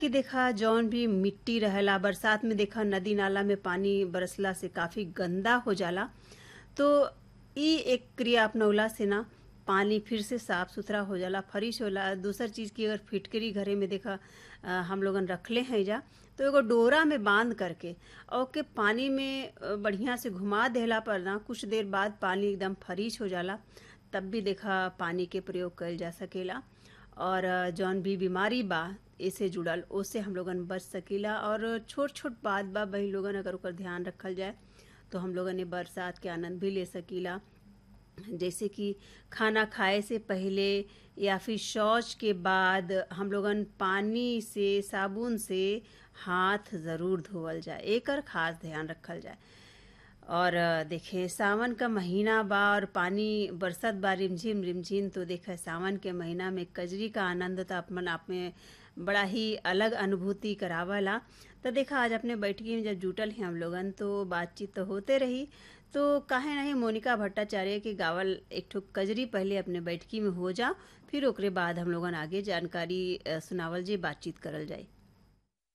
कि देखा जौन भी मिट्टी रहेला बरसात में देखा नदी नाला में पानी बरसला से काफी गंदा हो जाला तो ई एक क्रिया अपनौला से ना पानी फिर से साफ सुथरा हो जाला फ्रेश होला दूसर चीज की अगर फिटकरी घरे में देखा अ, हम लोगन रखले हैं जा तो एगो डोरा में बांध करके और के पानी में अ, बढ़िया से घुमा देला पर ना कुछ देर बाद पानी एकदम फ्रेश हो जाला तब भी देखा पानी के प्रयोग कइल जा सकेला और अ, जौन भी बीमारी बा एसे जुड़ल ओसे हम लोगन बच सकीला और छोट छोट बात बा वही लोगन अगर ओकर ध्यान रखल जाए तो हम लोगन ये बरसात के आनंद भी ले सकीला जैसे कि खाना खाए से पहले या फिर शौच के बाद हम लोगन पानी से साबुन से हाथ ज़रूर धोवल जाए एकर खास ध्यान रखल जाए और अ, देखे सावन का महीना बा और पानी बरसत बा रिमझिम रिमझिम तो देखे सावन के महीना में कजरी का आनंद तो अपन आप में बड़ा ही अलग अनुभूति करावला तो देखा आज अपने बैठकी में जब जुटल हैं हम लोगन तो बातचीत तो होते रही तो काहे नहीं मोनिका भट्टाचार्य के गावल एक ठो कजरी पहले अपने बैठकी में हो जा फिर ओकरे बाद हम लोगन आगे जानकारी अ, सुनावल जी बातचीत करल जाए